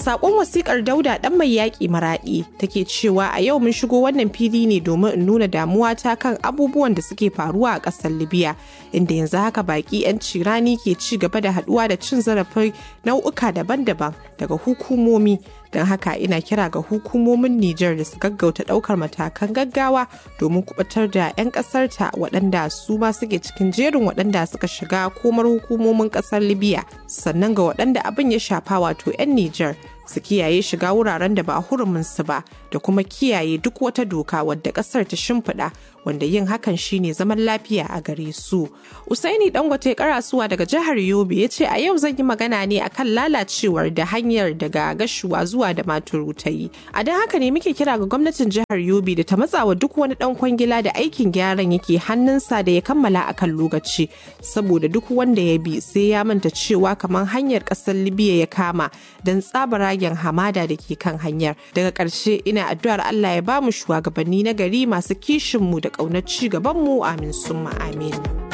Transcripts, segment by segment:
Sakon wasikar Dauda dan mai yaƙi maraɗi take cewa a yau mun shigo wannan fili ne domin in nuna damuwa ta kan abubuwan da suke faruwa a ƙasar Libya inda yanzu haka baki 'yan cirani ke ci gaba da haɗuwa da cin zarafin nau'uka daban-daban daga hukumomi don haka ina kira ga hukumomin Nijar da su gaggauta ɗaukar matakan gaggawa domin kubatar da 'yan ƙasarta waɗanda su ma suke cikin jerin waɗanda suka shiga komar hukumomin ƙasar Libya sannan ga waɗanda abin ya shafa wato 'yan Nijar su kiyaye shiga wuraren da ba huruminsu ba da kuma kiyaye duk wata doka wadda kasar ta shimfiɗa wanda yin hakan shine zaman lafiya a gare su. Usaini Dangote karasuwa daga jihar Yobe ya ce a yau zan yi magana ne akan lalacewar da hanyar daga gashuwa zuwa da maturu ta yi. A don haka ne muke kira ga gwamnatin jihar Yobe da ta matsawa duk wani dan kwangila da aikin gyaran yake hannunsa da ya kammala akan lokaci saboda duk wanda ya bi sai ya manta cewa kamar hanyar ƙasar Libya ya kama don tsabara ragen hamada da ke kan hanyar daga ƙarshe ina addu'ar Allah ya ba mu shugabanni na gari masu kishinmu da ƙaunar ci gabanmu amin summa amin.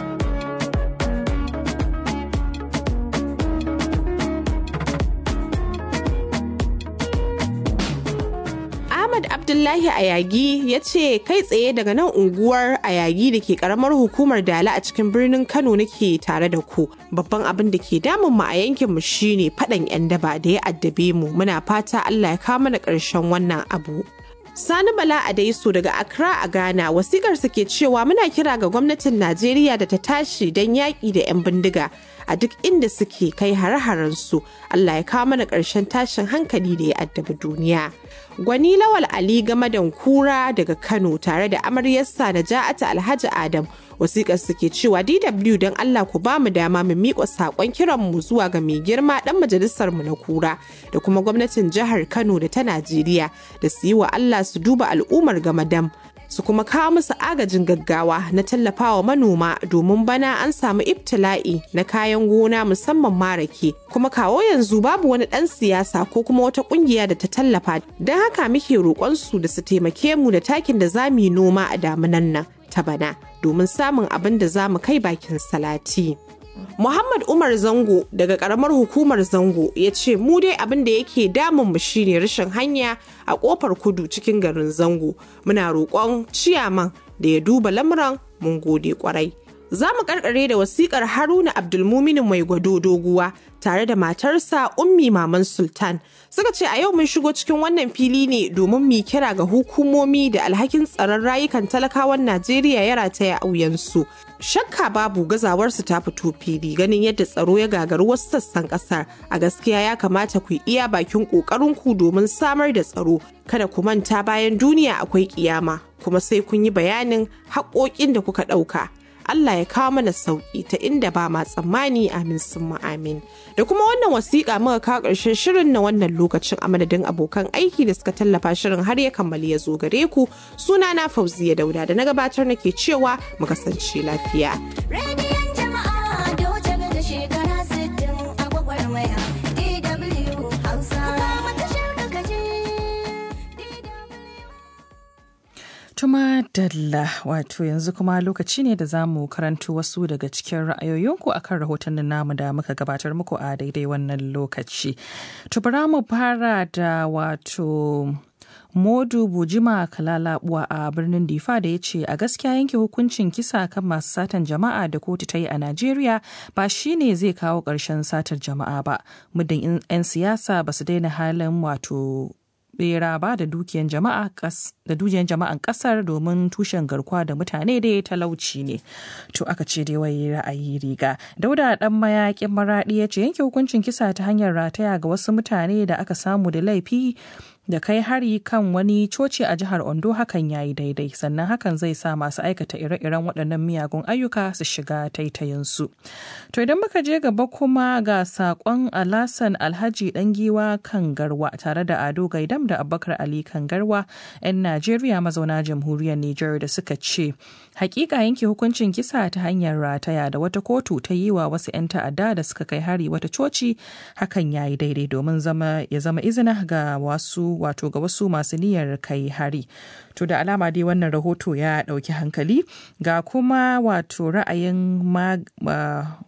Ahmad Abdullahi Ayagi ya ce kai tsaye daga nan unguwar Ayagi da ke karamar hukumar Dala a cikin birnin Kano nake tare da ku. Babban abin da ke damun mu a yankin mu shine faɗan 'yan daba da ya addabe mu. Muna fata Allah ya kawo mana ƙarshen wannan abu. Sani Bala Adaisu daga Accra a Ghana wasikarsa ke cewa muna kira ga gwamnatin Najeriya da ta tashi don yaƙi da 'yan bindiga a duk inda suke kai hare su Allah ya kawo mana ƙarshen tashin hankali da ya addabi duniya. Gwani Lawal Ali Gamadan Kura daga Kano tare da amaryarsa da Ja'ata Alhaji Adam wasikar suke cewa DW don Allah ku ba mu dama mu miƙa saƙon kiran mu zuwa ga mai girma ɗan majalisar mu na Kura da kuma gwamnatin jihar Kano da ta Najeriya da su yi wa Allah su duba al'ummar Gamadam su kuma kawo musu agajin gaggawa na tallafawa manoma domin bana an samu ibtila'i na kayan gona musamman marake kuma kawo yanzu babu wani ɗan siyasa ko kuma wata ƙungiya da ta tallafa don haka muke roƙonsu da su taimake mu da takin da za mu yi noma a damunan nan ta bana domin samun abin da za mu kai bakin salati. Muhammad Umar Zango daga karamar hukumar Zango ya ce mu dai abin da yake damun mu shine rashin hanya a kofar kudu cikin garin Zango. Muna roƙon ciyaman da ya duba lamuran mun gode kwarai. Za mu karkare da wasikar Haruna Abdulmuminin mai gwado doguwa tare da matarsa Ummi Maman Sultan. Suka ce a yau mun shigo cikin wannan fili ne domin mu kira ga hukumomi da alhakin tsaron rayukan talakawan Najeriya ya rataya a wuyansu. Shakka babu gazawarsu ta fito fili ganin yadda tsaro ya gagaru wasu sassan kasar. A gaskiya ya kamata ku iya bakin ku domin samar da tsaro. Kada ku manta bayan duniya akwai kiyama kuma sai kun yi bayanin haƙoƙin da kuka ɗauka. Allah ya kawo mana sauki ta inda ba ma tsammani amin sun amin. Da kuma wannan wasiƙa muka kawo ƙarshen shirin na wannan lokacin a madadin abokan aiki da suka tallafa shirin har ya kammali ya zo gare ku suna na Fauziya Dauda da na gabatar nake cewa mu kasance lafiya. Rediyon jama'a doce da shekara 60 a gwagwarmaya DW Hausa. Kuma tashar da kaje Tuma Dalla wato yanzu kuma lokaci ne da za mu karanto wasu daga cikin ra'ayoyinku akan rahotannin namu da muka gabatar muku a daidai wannan lokaci. Tubara mu fara da wato Modu Bujima Kalalabuwa a birnin Difa da ya ce a gaskiya yanke hukuncin kisa kan masu satan jama'a da kotu ta yi a Najeriya ba shi ne zai kawo ƙarshen satar jama'a ba. Muddin 'yan siyasa ba su daina halin wato bera ba da dukiyan jama'a da dukiyan jama'an kasar domin tushen garkuwa da mutane da talauci ne to aka ce dai wai ra'ayi riga dauda dan mayakin maradi ya ce yanke hukuncin kisa ta hanyar rataya ga wasu mutane da aka samu da laifi da kai hari kan wani coci a jihar Ondo hakan ya yi daidai sannan hakan zai sa masu aikata ire-iren waɗannan miyagun ayyuka su shiga taitayinsu. To idan muka je gaba kuma ga saƙon Alasan Alhaji Ɗangiwa kan garwa tare da Ado Gaidam da Abubakar Ali kan garwa 'yan Najeriya mazauna jamhuriyar Nijar da suka ce hakika yanke hukuncin kisa ta hanyar rataya da wata kotu ta yi wa wasu 'yan ta'adda da suka kai hari wata coci hakan ya yi daidai domin ya zama izina ga wasu wato ga wasu masu niyyar kai hari to da alama dai wannan rahoto ya ɗauki hankali ga kuma wato ra'ayin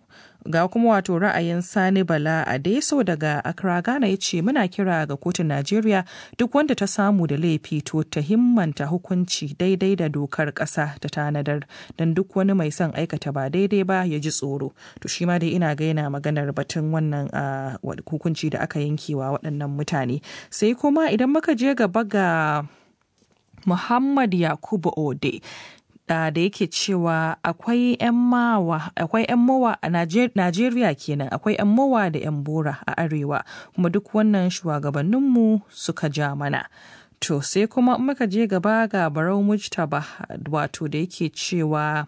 ga kuma wato ra'ayin Sani Bala a Deso daga Accra Ghana ya ce muna kira ga kotun Najeriya duk wanda ta samu da laifi to ta himmanta hukunci daidai da dokar ƙasa ta tanadar don duk wani mai son aikata ba daidai ba ya ji tsoro. To shi ma dai ina ga yana maganar batun wannan hukunci da aka yankewa waɗannan mutane. Sai kuma idan muka je gaba ga Muhammad Yakubu Ode da yake cewa akwai 'yan mawa akwai 'yan mowa a Najeriya kenan akwai 'yan mowa da 'yan bora a arewa kuma duk wannan shugabanninmu suka ja mana. To sai kuma muka je gaba ga Barau Mujtaba wato da yake cewa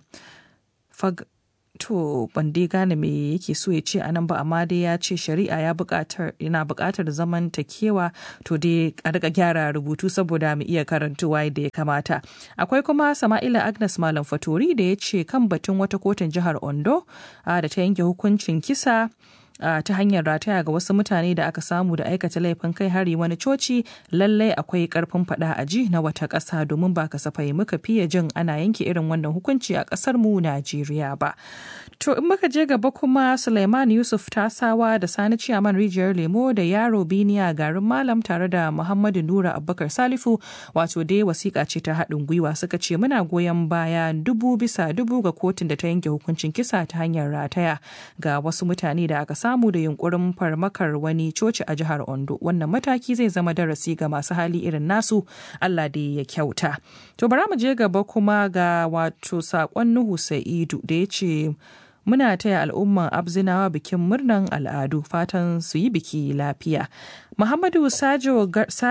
to ban dai gane me yake so ya ce a nan ba amma dai ya ce shari'a ya buƙatar yana buƙatar zaman takewa to dai a rika gyara rubutu saboda mu iya karantuwa yadda ya kamata akwai kuma sama'ila agnes malam fatori da ya ce kan batun wata kotun jihar ondo da ta yanke hukuncin kisa Uh, ta hanyar rataya ga wasu mutane da aka samu da aikata laifin kai hari wani coci lallai akwai karfin fada a ji na wata ƙasa domin ba kasafai muka fiye jin ana yanke irin wannan hukunci a ƙasar mu Najeriya ba. To in muka je gaba kuma Suleiman Yusuf Tasawa da Sani Ciyaman Rijiyar Lemo da Yaro Biniya garin Malam tare da Muhammadu Nura Abubakar Salifu wato dai wasiƙa ce ta haɗin gwiwa suka ce muna goyon baya dubu bisa dubu ga kotun da ta yanke hukuncin kisa ta hanyar rataya ga wasu mutane da aka samu da yunkurin farmakar wani coci a jihar Ondo. Wannan mataki zai zama darasi ga masu hali irin nasu Allah da ya kyauta. To bara mu je gaba kuma ga wato saƙon Nuhu Sa'idu da ya ce muna taya al'umman abzinawa bikin murnan al'adu fatan su yi biki lafiya muhammadu sajo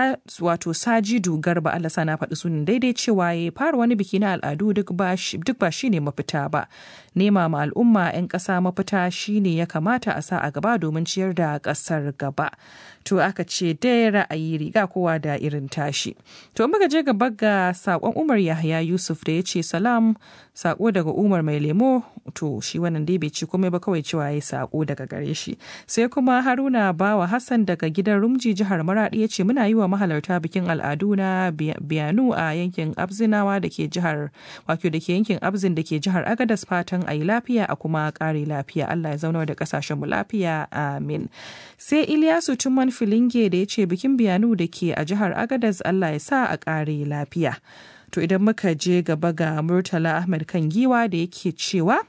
wato sajidu garba allah sana faɗi sunan daidai cewa ya fara wani biki na al'adu duk ba shi ne mafita ba nema ma al'umma 'yan ƙasa mafita shine ya kamata a sa a gaba domin ciyar da ƙasar gaba to aka ce dai ra'ayi riga kowa da irin tashi to muka je gaba ga saƙon umar yahya yusuf da ya ce salam saƙo daga umar mai lemo to shi wannan dai bai ci komai ba kawai cewa ya saƙo daga gare shi sai kuma haruna bawa hassan daga gidan rumji jihar maradi ya ce muna yi wa mahalarta bikin al'adu na biyanu a yankin abzinawa da ke jihar wato da ke yankin abzin da ke jihar agadas fatan a yi lafiya a kuma ƙare lafiya allah ya zauna da ƙasashen mu lafiya amin sai iliyasu tumman filinge da ya ce bikin biyanu da ke a jihar agadas allah ya sa a ƙare lafiya to idan muka je gaba ga murtala ahmed kan giwa da yake cewa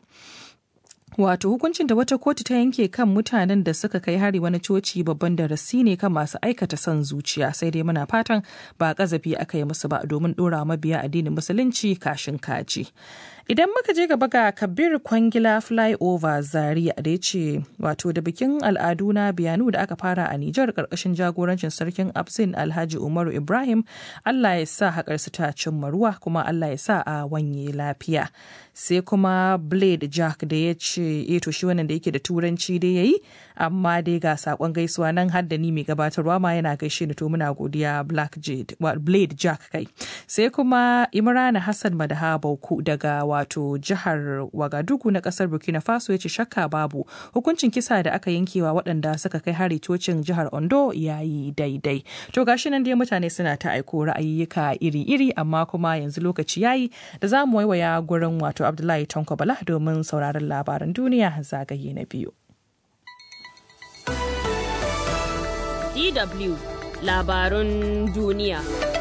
Wato hukuncin da wata kotu ta yanke kan mutanen da suka kai hari wani coci babban darasi ne kan masu aikata son zuciya sai dai muna fatan ba kazafi aka yi musu ba domin dora mabiya addinin musulunci kashin kaji. Idan muka je gaba ga Kabir Kwangila Flyover Zaria da ya ce wato da bikin al'adu na biyanu da aka fara a Nijar karkashin jagorancin sarkin Absin Alhaji Umaru Ibrahim Allah ya sa haƙar su ta cimma ruwa kuma Allah ya sa a wanye lafiya. Sai kuma Blade Jack da ya ce e to shi wannan da yake da turanci dai yayi amma dai ga sakon gaisuwa nan har da ni mai gabatarwa ma yana gaishe ni to muna godiya Black Jade Blade Jack kai. Sai kuma Imrana Hassan Madaha Bauku daga wato jihar Wagadugu na kasar Burkina Faso ya ce shakka babu hukuncin kisa da aka yankewa waɗanda suka kai hari cocin jihar Ondo ya yi daidai. To gashi nan dai mutane suna ta aiko ra'ayyuka iri-iri amma kuma yanzu lokaci yayi da za mu waiwaya gurin wato Abdullahi Tanko Bala domin sauraron labaran duniya zagaye na biyu. DW labarun duniya.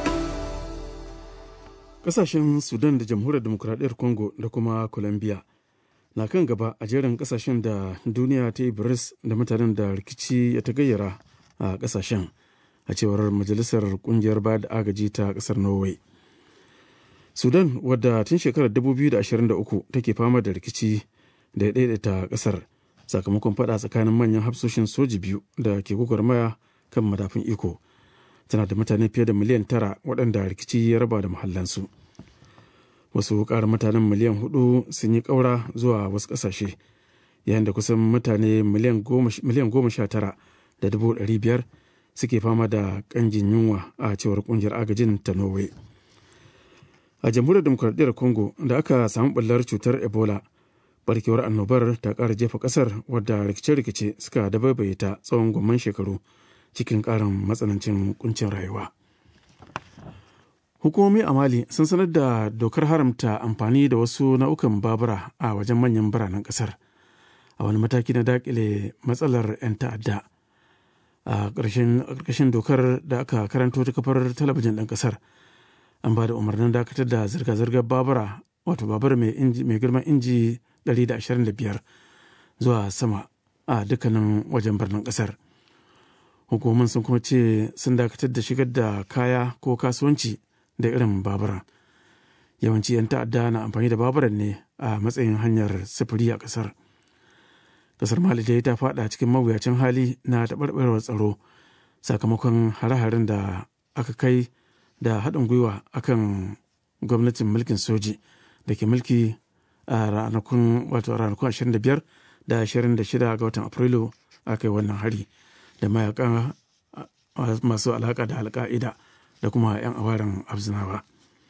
Kasashen Sudan da Jamhuriyar Demokuraɗiyyar Congo da kuma Colombia na kan gaba a jerin kasashen da duniya ta yi biris da mutanen da rikici ya ta gayyara a kasashen a cewar Majalisar Kungiyar Ba da Agaji ta ƙasar Norway. Sudan wadda tun shekarar 2023 take fama da rikici da ya daidaita ƙasar sakamakon fada tsakanin manyan hafsoshin soji biyu da ke gwagwarmaya kan madafin iko. tana da mutane fiye da miliyan tara waɗanda rikici ya raba da mahallansu wasu ƙara mutanen miliyan hudu sun yi ƙaura zuwa wasu ƙasashe yayin da kusan mutane miliyan goma sha tara da dubu ɗari biyar suke fama da ƙanjin yunwa a cewar ƙungiyar agajin ta norway a jamhuriyar demokuraɗiyyar congo da aka samu ɓullar cutar ebola barkewar annobar ta ƙara jefa ƙasar wadda rikice-rikice suka dabaibaye ta tsawon gwamman shekaru cikin ƙarin matsanancin kuncin rayuwa. Hukumomi a Mali sun sanar da dokar haramta amfani da wasu nau'ukan babura a wajen manyan biranen ƙasar. a wani mataki na dakile matsalar 'yan ta'adda a ƙarƙashin dokar da aka karanto ta kafar talabijin ɗin ƙasar an ba da umarnin dakatar da zirga-zirgar babura wato babur mai girman inji 125 zuwa sama a dukkanin wajen birnin ƙasar hukumomin sun kuma ce sun dakatar da shigar da kaya ko kasuwanci da irin babura yawanci 'yan ta'adda na amfani da baburan ne a matsayin hanyar sufuri a ƙasar kasar mali dai ta fada cikin mawuyacin hali na taɓarɓarewar tsaro sakamakon hare-haren da aka kai da haɗin gwiwa akan gwamnatin mulkin soji da ke mulki a ranakun wato ranakun 25 da 26 ga watan afrilu a kai wannan hari da mayaka masu alaka da alka'ida da kuma 'yan awarin abzinawa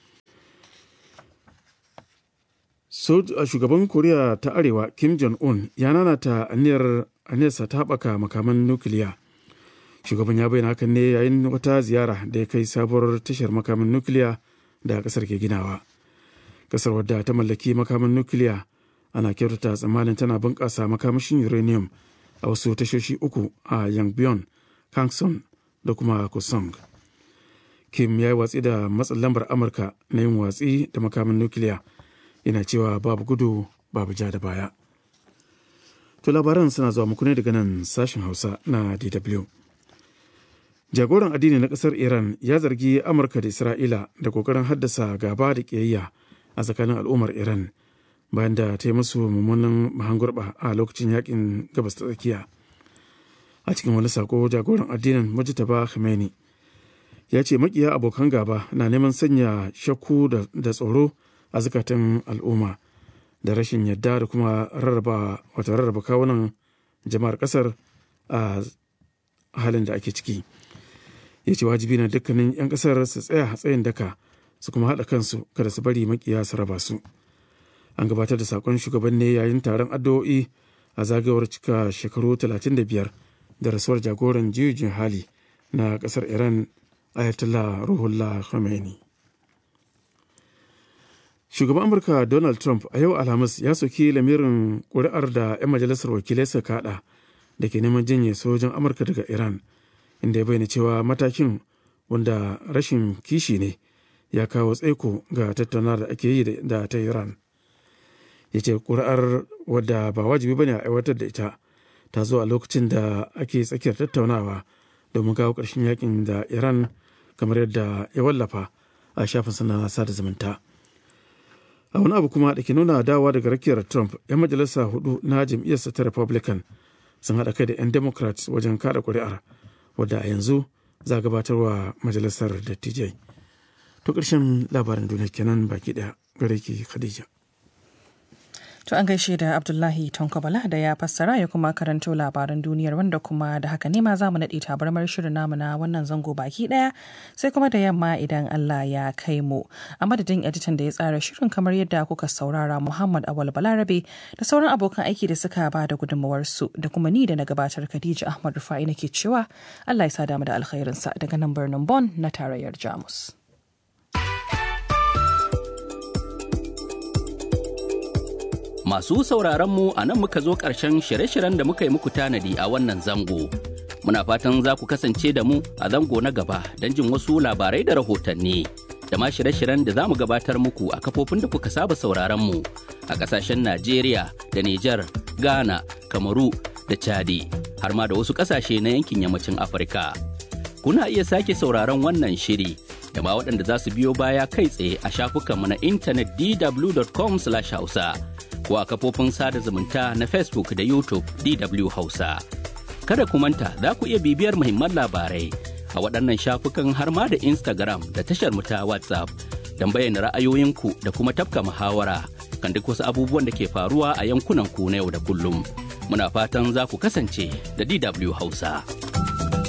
shugaban koriya ta arewa kim jong-un ya nanata aniyar aniyarsa ta haɓaka makaman nukiliya shugaban ya bayyana hakan ne yayin wata ziyara da ya kai sabuwar tashar makaman nukiliya da kasar ke ginawa kasar wadda ta mallaki makaman nukiliya ana kyautata tsammanin tana bunƙasa makamashin uranium a wasu tashoshi uku a yangbyon kangson da kuma kusong kim ya yi watsi da matsin lambar amurka na yin watsi da makaman nukiliya yana cewa babu gudu babu ja da baya to labaran suna zuwa muku ne daga nan sashen hausa na dw jagoran addini na kasar iran ya zargi amurka da isra'ila da kokarin haddasa gaba da ƙiyayya a tsakanin al'ummar iran bayan da ta yi musu mummunan mahangurba a lokacin yakin gabas ta tsakiya a cikin wani sako jagoran addinin mujtaba khamenei ya ce makiya abokan gaba na neman sanya shakku da tsoro a zukatan al'umma da rashin yadda da kuma rarraba wata rarraba kawunan jama'ar kasar a halin da ake ciki ya ce wajibi na dukkanin 'yan kasar su tsaya tsayin daka su kuma haɗa kansu kada su bari makiya su raba su an gabatar da sakon shugaban ne yayin taron addu'o'i a zagayowar cika shekaru 35 da rasuwar jagoran jiyujin hali na kasar iran ayatollah ruhullah khomeini shugaban amurka donald trump a yau alhamis ya soki lamirin ƙuri'ar da 'yan majalisar wakilai suka kaɗa da ke neman janye sojin amurka daga iran inda ya bayyana cewa matakin wanda rashin kishi ne ya kawo tsaiko ga tattauna da ake yi da ta iran ya ce ƙuri'ar wadda ba wajibi bane a aiwatar da ita ta zo a lokacin da ake tsakiyar tattaunawa domin kawo ƙarshen yakin da iran kamar yadda ya wallafa a shafin sana sada zumunta a wani abu kuma da ke nuna dawa daga rakiyar trump 'yan majalisa hudu na jam'iyyarsa ta republican sun haɗa kai da 'yan democrats wajen kada ƙuri'ar wadda a yanzu za a gabatarwa majalisar dattijai to ƙarshen labarin duniya kenan baki ɗaya gare ki khadija To an gaishe da Abdullahi Tonkobala da ya fassara ya kuma karanto labaran duniyar wanda kuma da haka ne ma za mu naɗe tabarmar shirin namu na wannan zango baki ɗaya sai kuma da yamma idan Allah ya kai mu. A madadin editan da ya tsara shirin kamar yadda kuka saurara Muhammad Awal Balarabe da sauran abokan aiki da suka ba da gudunmawarsu da kuma ni da na gabatar Khadija Ahmad Rufa'i nake cewa Allah ya sa damu da alkhairinsa daga nan birnin Bon na tarayyar Jamus. Masu sauraron mu a nan muka zo ƙarshen shirye-shiryen da muka yi muku tanadi a wannan zango. Muna fatan za ku kasance da mu a zango na gaba don jin wasu labarai da rahotanni. Da ma shirye-shiryen da za mu gabatar muku a kafofin da kuka saba sauraron mu a ƙasashen Najeriya da Nijar, Ghana, Kamaru da Chadi, har ma da wasu ƙasashe na yankin yammacin Afirka. Kuna iya sake sauraron wannan shiri da ma waɗanda za su biyo baya kai tsaye a shafukanmu na intanet dw.com/hausa. ko a kafofin sada zumunta na Facebook da YouTube DW Hausa. Kada ku manta za ku iya bibiyar muhimman labarai a waɗannan shafukan har ma da Instagram da tashar mu ta WhatsApp don bayyana ra'ayoyinku da kuma tafka muhawara kan duk wasu abubuwan da ke faruwa a yankunan ku na yau da kullum. Muna fatan za ku kasance da DW Hausa.